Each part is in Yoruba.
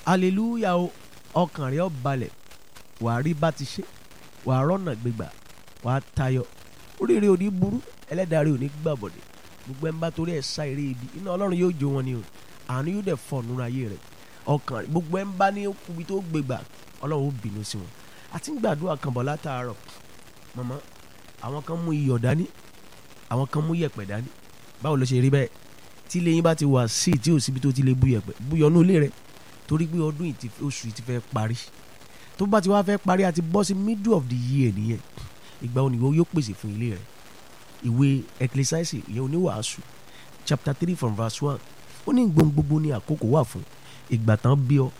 hallelujah o ọkàn rẹ ó balẹ̀ wàá rí bá ti ṣe wàá rọ́nà gbégbà wàá tayọ oríire ò ní burú ẹlẹ́dàá rẹ ò ní gbàbọ̀dẹ̀ gbogbo ẹ̀ ń bá torí ẹ̀ sá eré ibi iná ọlọ́run yóò jó wọn ni o àánú yóò dẹ̀ fọ̀ nínú ayé rẹ̀ ọkàn rẹ̀ gbogbo ẹ̀ ń bá ní ibi tó gbégbà ọlọ́run ó bínú sí wọn àti ń gbàdúrà kan bọ̀ látàárọ̀ mọ̀mọ́ àwọn kan mú iyọ̀ dání àwọn kan mú yẹ̀pẹ̀ dání báwo ló ṣe rí bẹ́ẹ̀ tí ilé yín bá ti wà sí tí ò síbi tó ti lè bú yẹ̀pẹ̀ búyọ̀ ní ilé rẹ̀ torí pé ọdún yìí ti oṣù yìí ti fẹ́ parí tó bá ti wá fẹ́ parí àti bọ́ sí middle of the year nìyẹn ìgbà òníwó yóò pèsè fún ilé rẹ̀ ìwé ecclesiastes ìyẹn oníwàásù chapter three from verse one ó ní gbóhùn gbogbo ní àkókò wà fún ìgbà tán bí ọ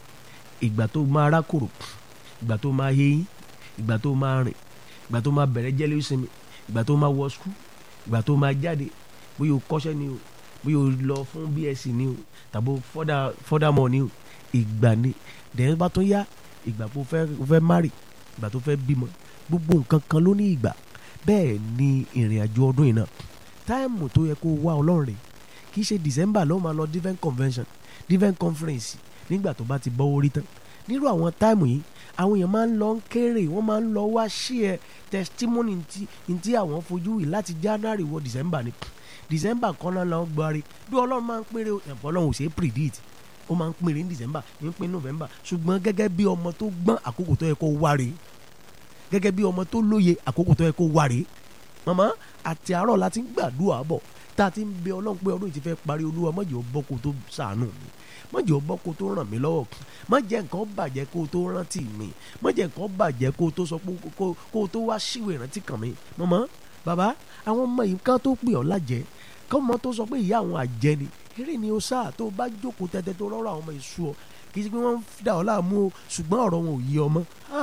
ìgbà tó máa rákòrò ìgbà tó máa yéyín ìgbà tó máa rìn ìgbà tó máa bẹ̀rẹ̀ jẹ́lé ìsinmi ìgbà tó máa wọ skul ìgbà tó máa jáde bóyá o kọ́ṣẹ́ ni o bóyá o lọ fún bsc ni o tàbí further furthermore ni o ìgbà ni dẹ̀yìn bá tún yá ìgbà tó fẹ́ fẹ́ marry ìgbà tó fẹ́ bímọ gbogbo nǹkan kan ló ní ìgbà bẹ́ẹ̀ ni ìrìn àjò ọdún yìí náà táìmù tó yẹ kó wá ọlọ́run rè kì í ṣe december ló máa lọ different convention different conference nígbà tó bá ti bọ́ orí tán nírú àwọn táìmù yìí àwọn èèyàn máa ń lọ ń kéré wọ́n máa ń lọ wá share testimony ntí ntí àwọn fojú yìí láti january wọ december ni december kan náà lọ gbọ́rí bí ọlọ́run máa ń péré ẹ̀fọ́ ọlọ́run ò ṣe é predict ó máa ń péré ní december ń pín november ṣùgbọ́n gẹ́gẹ́ bí ọmọ tó gbọ́n àkókò tó yẹ kó wáre gẹ́gẹ́ bí ọmọ tó lóye àkókò tó yẹ kó wáre màmá àti àárọ̀ la ti ń gbàdúrà bọ̀ tá a ti ń bẹ ọlọ́run pé ọdún yìí ti fẹ́ parí olúwa má jẹ́ ó bọ́ kó tó ṣàánú mi má jẹ́ ó bọ́ kó tó ràn mí lọ́wọ́ má jẹ́ nǹkan bàjẹ́ kó tó rántí mi má jẹ́ nǹkan bàjẹ́ kó tó sọ pé kó tó wá síwèé ìrántí kàn mí màmá bàbá àwọn ọmọ yìí kan tó pè ọ́ lájẹ́ kọ́mọ tó sọ pé ìyá àwọn àjẹ́ ni eré ni o sáà tó bá jókòó tẹ́tẹ́ tó rọ́rọ́ àwọn ọmọ ìṣú ọ kì í ṣe pé wọ́n ń dà ọ́ láàmú o ṣùgbọ́n ọ̀rọ̀ wọn ò yí ọmọ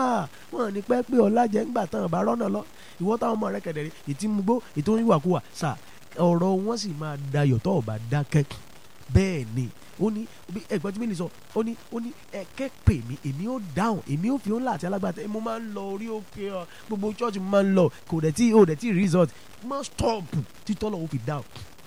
wọn ní pẹ́ pé ọlá jẹ́ ńgbà tán àbá rọ́nà lọ ìwọ́ táwọn ọmọ rẹ kẹ̀dẹ̀ rí ètí mú gbó ètò oníwàkuwà sà ọ̀rọ̀ wọn sì máa dayọ̀ tó ọ̀bà dákẹ́ bẹ́ẹ̀ ni ó ní ẹ̀gbọ́n tí mi lè sọ ó ní ó ní ẹ̀kẹ́ pè mí èmi ó dáhùn èmi ó fi ó ńlá àti alágbàtà mo máa ń lọ orí òkè ọ gbogbo church mo máa ń lọ kò dẹ̀ tí ò dẹ̀ tí result má stop títọ́ lọ́wọ́ fi dáhùn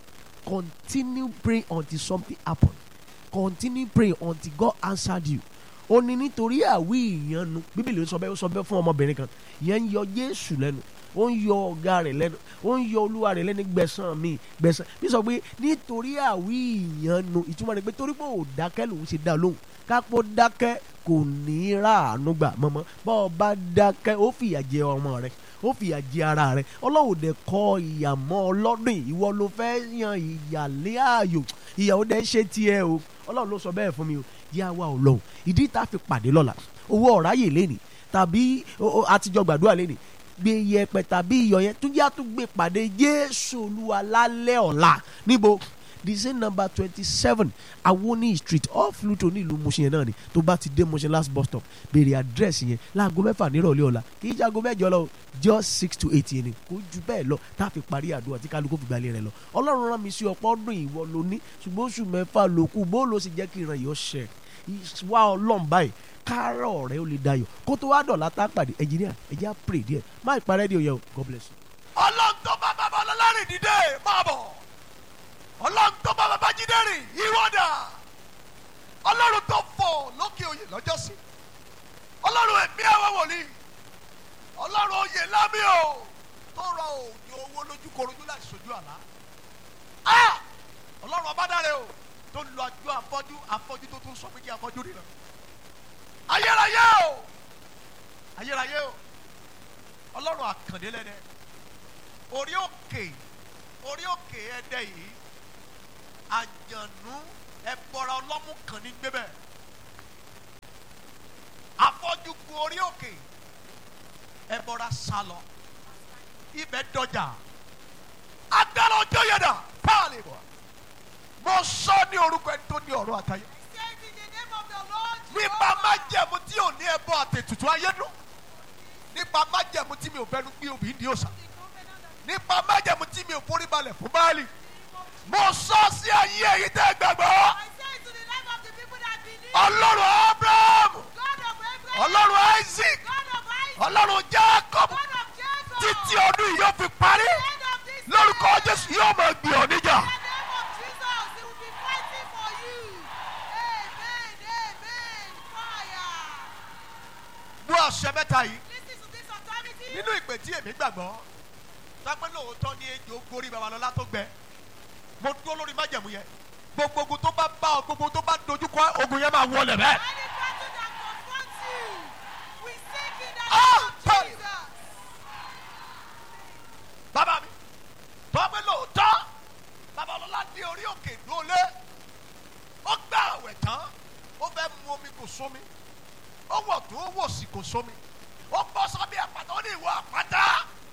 continue praying until something happen continue praying until God answered you ó ní nítorí àwí ìyanu bíbélì ń sọ bẹ́ẹ̀ ó sọ bẹ́ẹ̀ fún ọmọbìnrin kan ìyẹn ń yọ Jésù lẹ́nu ó ń yọ ọ̀gá rẹ̀ lẹ́nu ó ń yọ olúwa rẹ̀ lẹ́nu gbẹ̀san mi gbẹ̀san bí sọ pé nítorí àwí ìyanu ìtumọ̀ rẹ̀ pé torí pé ò dákẹ́ lòun ṣe dá lóhùn kápó dákẹ́ kò ní í ráàánú gbà mọ́mọ́ bá ọ bá dákẹ́ ó fìyà jẹ ọmọ rẹ̀ ó fìyà jẹ ara rẹ̀ ọlọ́run dẹ̀ kọ ìyà mọ́ ọlọ́dún ìwọ ló fẹ́ yan ìyà lé ààyò ìyàwó dẹ̀ ṣe tiẹ̀ o ọlọ́run ló sọ bẹ́ẹ̀ fún mi o yá wa ọlọ́run ìdí tá a fi pàdé lọ́la owó ọ̀ráyè lẹ́nìí tàbí àtijọ́ gbàdúrà lẹ́nìí gbé yẹpẹ tàbí iyọ̀ yẹn tún yá tún gbé pàdé jésù olúwa lálẹ́ ọ̀la níbo design number twenty seven awoni street off luto ní ìlú Mushin yẹn náà ni tó bá ti dé Mushin last bus stop béèrè àdírẹ́sì yẹn láago mẹ́fà nírọ̀lẹ́ ọ̀la kì í jago mẹ́jọ lọ just six to eight yẹn ni kò ju bẹ́ẹ̀ lọ tá a fi parí àdúrà tí kálukú fi gbalẹ̀ rẹ lọ ọlọ́run rán mi sí ọ̀pọ̀ ọdún ìwọ ló ní ṣùgbọ́n oṣù mẹ́fà ló kù bó ló sì jẹ́ kí ìran yìí ó ṣẹ wá ọlọ́run báyìí kárọ̀ rẹ ó lè dayọ̀ kó tó wá dọ̀la tá a pàdé ẹnjìníà ẹ̀jẹ̀ á pray díẹ̀ má ìparẹ́ di òye o God bless you. ọlọ́run tó bá bàbá ọlọ́lárin dìde máa bọ̀ ọlọ́run tó bá bàbá jíde rìn ìwọ́dà ọlọ́run tó fọ̀ lókè oyè lọ́jọ́sí ọlọ́run ẹ̀mí àwọn wòlíì ọlọ́run oyè lámì o tó rọ òjò owó lójú korojú láti sojú àlá ọlọ́run ọba dáre o tó lu àjọ afọ́jú afọ́jú tó tún sọ pé kí afọ́jú rìnà ayérayé o ayérayé o ọlọ́run àkàndé lẹ́dẹ̀ orí òkè orí òkè ẹdẹ yìí àjànú ẹbọra ọlọ́mú kan ní gbébẹ̀ afọ́jú gun orí òkè ẹbọra sálọ ibẹ̀ dọjà agbára ọjọ́ yẹ̀dà páàlì bọ̀ mo sọ ní orúkọ ẹni tó ní ọ̀rọ̀ àtayé nípa májẹ̀mú tí ò ní ẹbọ àtètùtù ayé dùn nípa májẹ̀mú tí mi ò fẹ́nu gbé obì ní òòsàn nípa májẹ̀mú tí mi ò forí balẹ̀ fún báàlì mo sọ sí ayé èyí tẹ́ gbàgbọ́ ọlọ́run abraham ọlọ́run isaac ọlọ́run jacob títí ọdún yìí yóò fi parí lórúkọ jésù yóò máa gbé ọ níjà. àṣẹ mẹ́ta yìí Listen to this authority. nínú ìpè tí èmi gbàgbọ́ sápẹ́ lóòótọ́ ní ejò gorí babalọ́lá tó gbẹ mo dúró lórí májẹ̀mú yẹn gbogbo ogun tó bá bá ọ gbogbo tó bá dojú kọ ogun yẹn máa wọlé bẹ́ẹ̀. Any battle that confronts you, we sink in the Ah, name of sorry. Jesus. bàbá mi tọ́pẹ́ lóòótọ́ babalọ́lá dé orí òkè lólé ó gbà àwẹ̀ tán ó fẹ́ mu omi kò sómi ó wọ̀ tó ó wò sí kò sómi ó bọ́ sábẹ́ àpáta ó ní ìwọ àpáta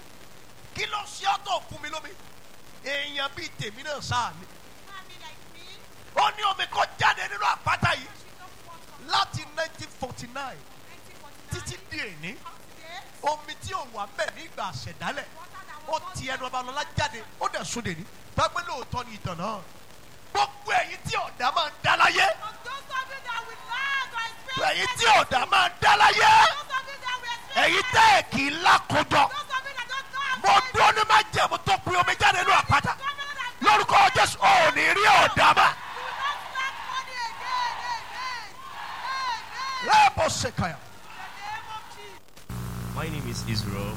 kí ló ṣe ọ́ tó fún mi lómi èèyàn bíi tèmi náà sáà ni Mommy like me, ó ní omi kó jáde nínú àpáta yìí she don't want from láti 1949 1949 títí di èní up to date. omi tí ò wà mbẹ nígbà àṣẹdálẹ̀ Water that ó was not ti ẹnu babalọ́lá jáde ó dẹ̀ sún dèní tọ́pẹ́ lóòótọ́ ní ìtàn náà gbogbo ẹ̀yin tí ọ̀dà máa ń dá láyé Of those of you that will laugh or experience ẹ̀yin tí ọ̀dà máa ń dá láyé those of you that will experience ẹ̀yin tẹ́ ẹ̀ kì í lákòjọ those of you that don't know how mo dúró ní má jẹ̀mú tó pin omi jáde nínú àpáta lórúkọ jésù ò ní rí ọ̀dà má You will not lack money again, amen. Amen. lẹ́ẹ̀bọ̀ ṣèkàyà. In the name of Jesus. My name is Israel.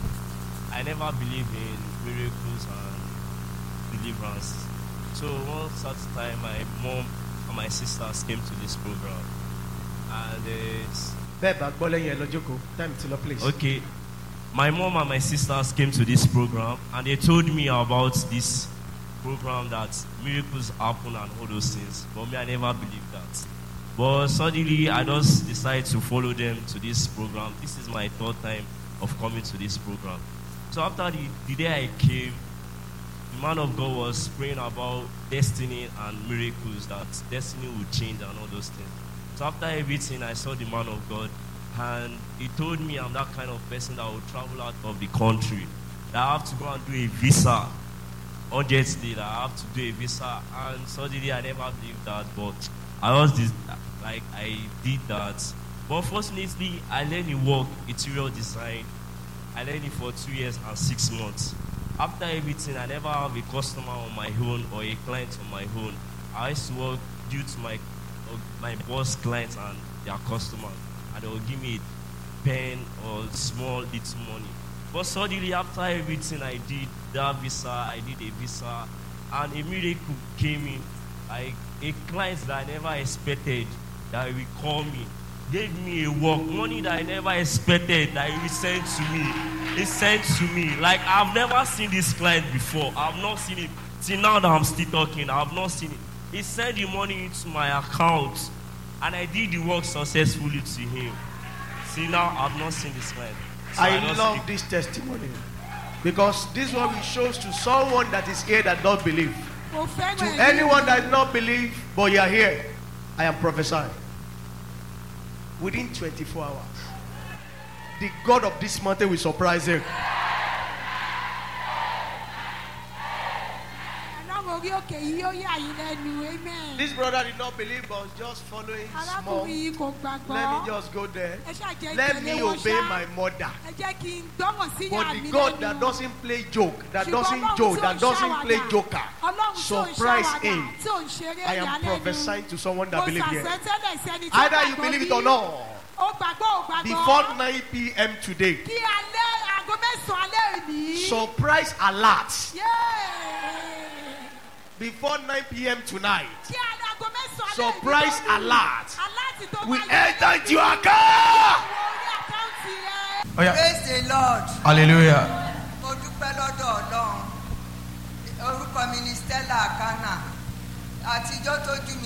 I never believe in miracles and deliverance. So one certain time, my mom and my sisters came to this program, and uh, bẹ́ẹ̀ bá gbọ́ lẹ́yìn ẹ lọ jókòó time ti lọ place. okay, my mom and my sisters came to this program, and they told me about this program that miracles happen and all those things. But me, I never believed that. But suddenly, I just decided to follow them to this program. This is my third time of coming to this program. So after the, the day I came, the man of God was praying about destiny and miracles, that destiny would change and all those things. So after everything, I saw the man of God, and he told me I'm that kind of person that will travel out of the country. That I have to go and do a visa. Urgently, that I have to do a visa, and suddenly I never believed that, but I was this, like I did that. But fortunately, I learned the work, interior design, I learned it for two years and six months. After everything, I never have a customer on my own or a client on my own. I used to work due to my uh, my boss clients and their customers, and they will give me a pen or small little money. But suddenly, after everything I did, that visa, I did a visa, and a miracle came in. Like a client that I never expected that will call me gave me a work, money that I never expected that he will send to me. He sent to me. Like I've never seen this client before. I've not seen him. Till now that I'm still talking, I've not seen it. He sent the money into my account and I did the work successfully to him. See now I've not seen this client. So I just love keep- this testimony because this one will shows to someone that is here that don't believe. Mo fẹ́ràn To ẹ̀yin. anyone that does not believe, but you are here, I am prophesying. Within 24 hours, the God of this mountain will surprise him. Ọlọ́run orí òkè yìí yóò yà yín lẹ́nu, amen. This brother did not believe, but was just following small. Arákùnrin yìí kò Let me gbàgbọ́. just go there. Ẹ ṣàjẹ́ Let ìtẹ̀lé me wọn obey ṣá. my mother. Ẹ jẹ́ kí n gbọ́ràn sí But ìyá the mi God that lẹ́nu. doesn't play joke, that Ṣùgbọ́n doesn't Ọlọ́run joke, tí ò that ń doesn't ṣàwàdà, play joker, Ọlọ́run tí ò ń surprise ṣàwàdà, him. tí ò ń ṣeré I am ìyàlẹ́nu. prophesying to someone that Mo believe here. sàṣẹ́tẹ́lẹ̀ sẹ́ni tó Either you gbàgbọ́ believe it bí or not, Ó gbàgbọ́ ò gbàgbọ́. before 9 p.m. today, Kí alẹ́ aago mẹ́sàn-án alẹ́ òní. surprise alert. Yéé. Before 9 p.m. tonight, Kí alẹ́ aago mẹ́sàn-án alẹ́ òní Surprise tó lù. alert. Alert tó we bá yẹ. enter into your account. Wo orí àkáǹtì rẹ. Oya. praise the lord hallelujah. mo dúpẹ́ lọ́dọ̀ ọlọ́run orúkọ mi ni stella akana àtijọ́ tójú mi